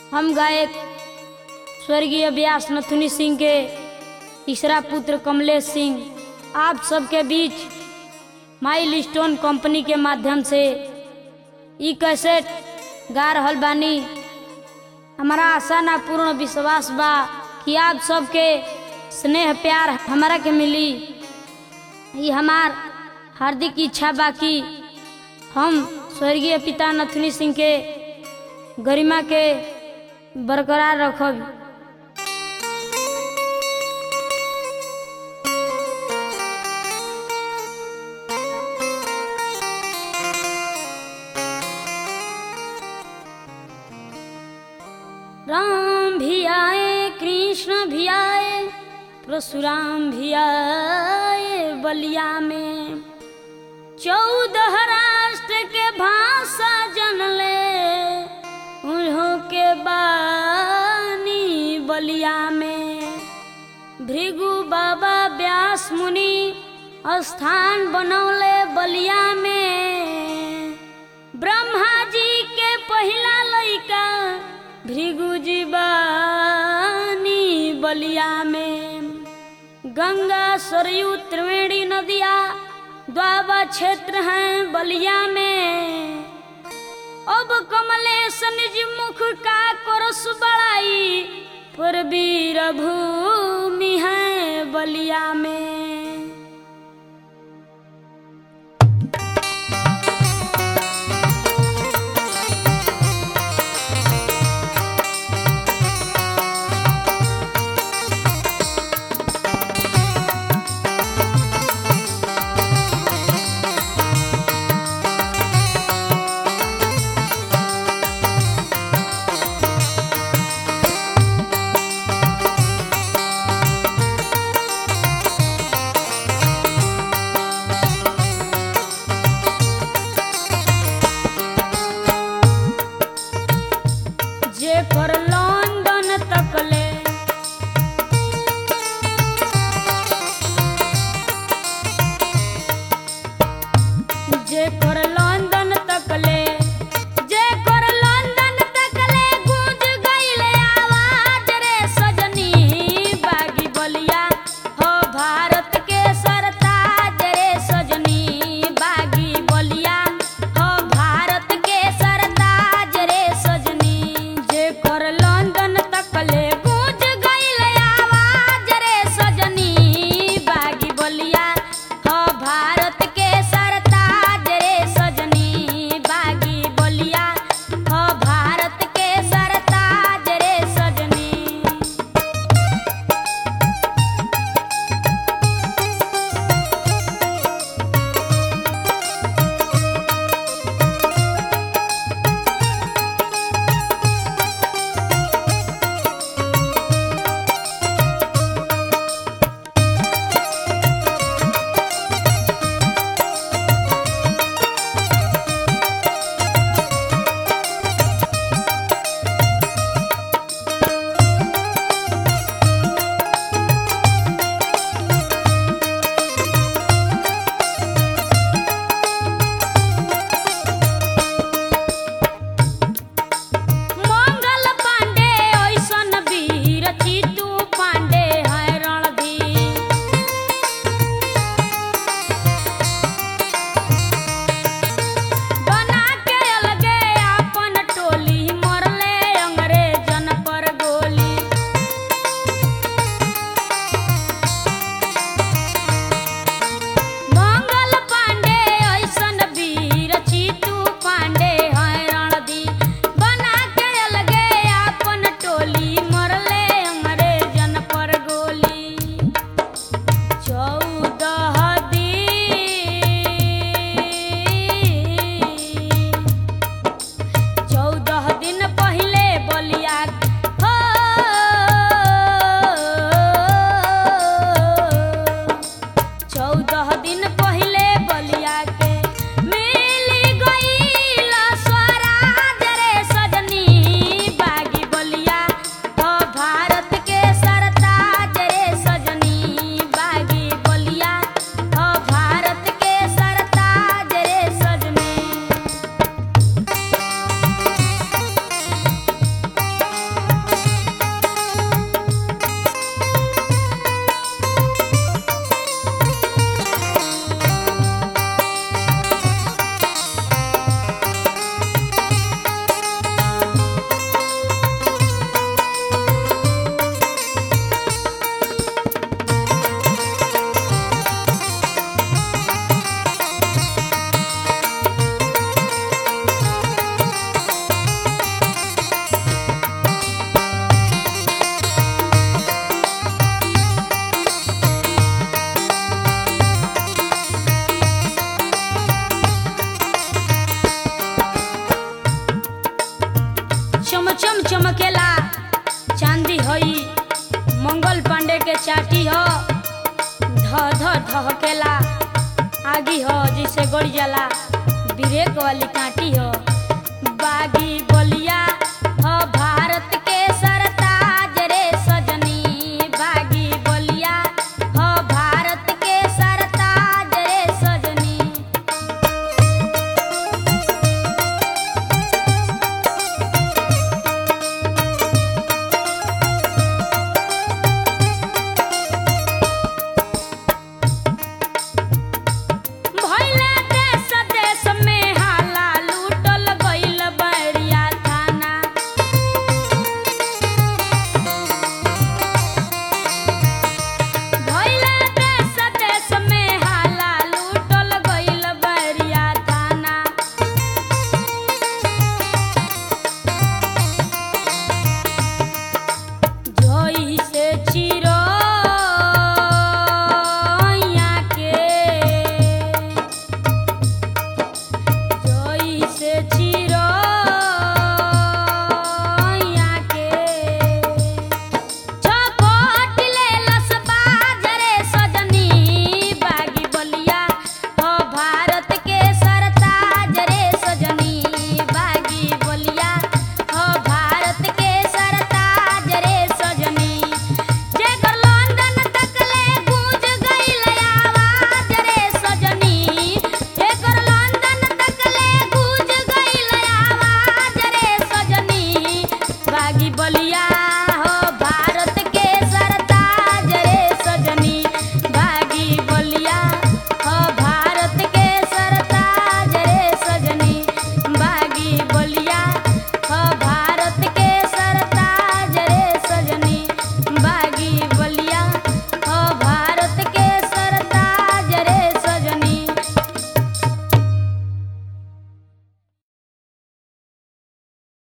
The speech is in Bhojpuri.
हम गायक स्वर्गीय व्यास नथुनी सिंह के तीसरा पुत्र कमलेश सिंह आप सबके बीच माइल स्टोन कंपनी के माध्यम से ई कैसेट गा रहल बानी हमारा आशा ना पूर्ण विश्वास बा कि आप सबके स्नेह प्यार हमारा के मिली ये हमार हार्दिक इच्छा बा कि हम स्वर्गीय पिता नथुनी सिंह के गरिमा के बरकरार रखब राम भी आए कृष्ण भी आए परशुराम भी आए बलिया में चौदह राष्ट्र के भाषा जनले उन्हों के बानी बलिया में भृगु बाबा व्यास मुनि स्थान बनौले बलिया में ब्रह्मा जी के पहिला लइका भृगु जी बानी बलिया में गंगा सरयू त्रिवेणी नदिया द्वाबा क्षेत्र हैं बलिया में अब कमलेश निज मुख का करस बड़ाई पर वीर भूमि है बलिया में जे कर लंदन तकले जे कर लंदन तकले जे कर लंदन तकले गूंज गइले आवाज रे सजनी बागी बलिया हो भारत के सरताज रे सजनी बागी बलिया हो भारत के सरताज रे सजनी जे कर लंदन चमचम चमकेला चांदी हई मंगल पांडे के चाटी ह ध ध धहकेला आगी ह जिसे गड़ जाला ब्रेक वाली काटी ह बागी